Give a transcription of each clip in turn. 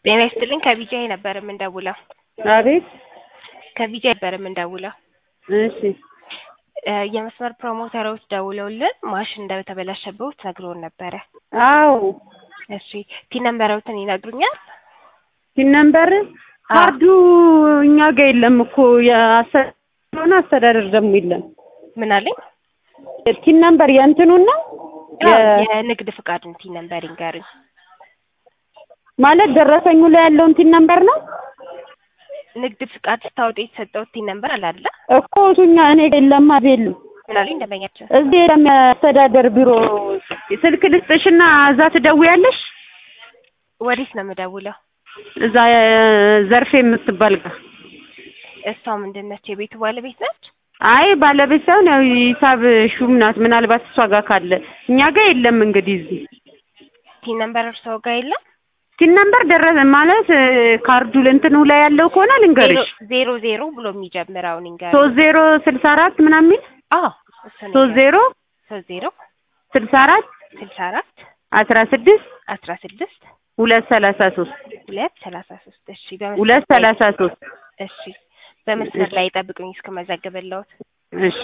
ጤና ይስጥልኝ ከቢጂአይ ነበር የምንደውለው። አቤት ከቢጂአይ ነበር የምንደውለው። እሺ እ የመስመር ፕሮሞተሮች ደውለውልን ማሽን እንደተበላሸብዎት ነግሮን ነበረ። አዎ እሺ ቲን ነምበሮትን ይነግሩኛል? ሲን ነምበር ካርዱ እኛ ጋር የለም እኮ የሆነ አስተዳደር ደግሞ የለም። ምን አለኝ? ቲን ነምበር የእንትኑን ነው አዎ፣ የንግድ ፍቃድን ቲን ነምበር ይንገሩኝ። ማለት ደረሰኙ ላይ ያለውን ቲን ነምበር ነው ንግድ ፍቃድ ስታወጡ የተሰጠው ቲን ነምበር አለ አይደለ? እኮ እሱኛ እኔ ጋር የለም አብ የለም ምን አለኝ ደንበኛችን? እዚህ የለም የአስተዳደር ቢሮ ስልክ ልስጥሽና እዛ ትደውያለሽ ወዴት ነው የምደውለው? እዛ ዘርፌ የምትባል ጋር እሷ ምንድን ነች? የቤቱ ባለቤት ነች? አይ ባለቤት ሳይሆን ያው ሂሳብ ሹም ናት። ምናልባት እሷ ጋር ካለ እኛ ጋር የለም። እንግዲህ እዚህ ቲን ነምበር እርስዎ ጋር የለም? ቲን ነምበር ደረሰ ማለት ካርዱ እንትኑ ላይ ያለው ከሆነ ልንገርሽ ዜሮ ዜሮ ብሎ የሚጀምረውን ይንገሩኝ። ሶስት ዜሮ ስልሳ አራት ምናምን የሚል አዎ እሱ ነው ሶስት ዜሮ ሶስት ዜሮ ስልሳ አራት ስልሳ አራት አስራ ስድስት አስራ ስድስት ሁለት ሰላሳ ሶስት ሁለት ሰላሳ ሶስት እሺ በመስመር ሁለት ላይ- ሰላሳ ሶስት እሺ በመስመር ላይ ጠብቁኝ እስከመዘግብልዎት እሺ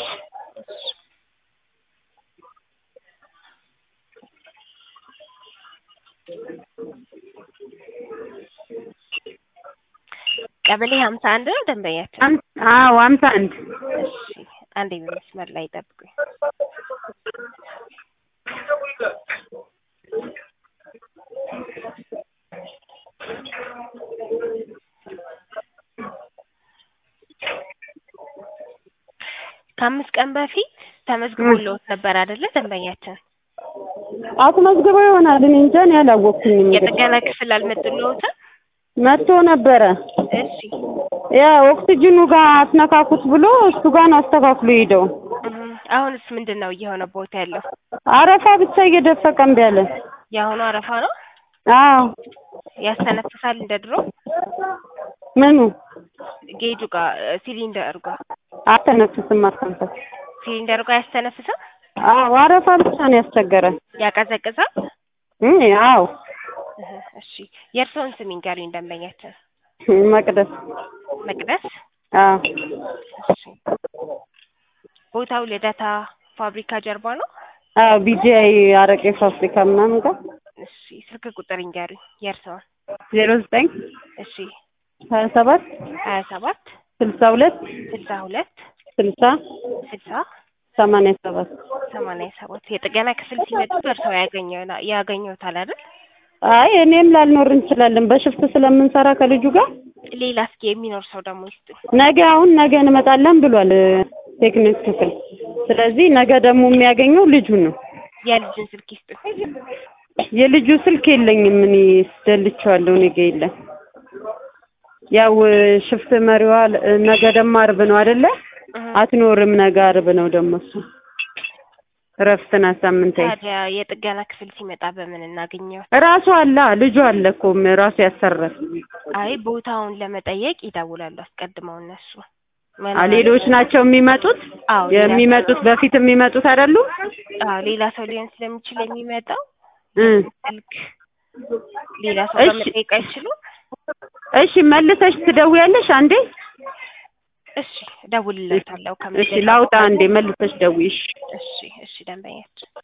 ቀበሌ ሀምሳ አንድ ነው ደንበኛችን አም- አዎ ሀምሳ አንድ እሺ አንዴ በመስመር ላይ ጠብቁኝ ከአምስት ቀን በፊት ተመዝግቦልዎት ነበር አይደለ ደንበኛችን አስመዝግበው ይሆናል እኔ እንጃ እኔ አላወቅኩኝም እንግዲህ የጥገና ክፍል አልመጡልዎትም መጥቶ ነበረ እሺ ያ ኦክሲጅኑ ጋር አስነካኩት ብሎ እሱ ጋር ነው አስተካክሎ ሄደው እህ፣ አሁንስ ምንድን ነው እየሆነ ቦታ ያለው አረፋ ብቻ እየደፈቀ እምቢ አለ የአሁኑ አረፋ ነው አዎ ያስተነፍሳል እንደ ድሮ ምኑ ጌጁ ጋር ሲሊንደሩ ጋር አተነፍስም አተንፈስ ሲሊንደሩ ጋር አያስተነፍስም አዎ አረፋ ብቻ ነው ያስቸገረን ያቀዘቅዛል እ አዎ እህ፣ እሺ የእርስዎን ስም ይንገሩኝ ደንበኛችን መቅደስ መቅደስ አዎ እሺ ቦታው ልደታ ፋብሪካ ጀርባ ነው አዎ ቢጂአይ አረቄ ፋብሪካ ምናምን ጋር እሺ ስልክ ቁጥር ይንገሩኝ የእርስዎን ዜሮ ዘጠኝ እሺ ሀያ ሰባት ሀያ ሰባት ስልሳ ሁለት ስልሳ ሁለት ስልሳ ስልሳ ሰማንያ ሰባት ሰማንያ ሰባት የጥገና ክፍል ሲመጡ እርስዎ ያገኘው ያገኘውታል አይደል አይ እኔም ላልኖር እንችላለን በሽፍት ስለምንሰራ ከልጁ ጋር ሌላ እስኪ የሚኖር ሰው ደግሞ ይስጡኝ ነገ አሁን ነገ እንመጣለን ብሏል ቴክኒክ ክፍል ስለዚህ ነገ ደግሞ የሚያገኘው ልጁን ነው የልጅን ስልክ ይስጡኝ የልጁ ስልክ የለኝም እኔ ስደልቼዋለሁ እኔ ጋ የለም ያው ሽፍት መሪዋ ነገ ደግሞ አርብ ነው አይደለ እህ፣ አትኖርም ነገ አርብ ነው ደግሞ እሱ እረፍት ናት ሳምንታዊ ታዲያ የጥገና ክፍል ሲመጣ በምን እናገኘው ራሱ አለ ልጁ አለ እኮ ራሱ ያሰራል አይ ቦታውን ለመጠየቅ ይደውላሉ አስቀድመው እነሱ አ ሌሎች ናቸው የሚመጡት አዎ ሌላ የሚመጡት በፊት የሚመጡት አይደሉም አዎ ሌላ ሰው ሊሆን ስለሚችል የሚመጣው እ ስልክ ሌላ ሰው እሺ። ለመጠየቅ አይችሉም እሺ መልሰሽ ትደውያለሽ አንዴ እሺ እደውልለታለሁ እሺ ላውጣ አንዴ መልሰሽ ደውይሽ እሺ እሺ ደንበኛችን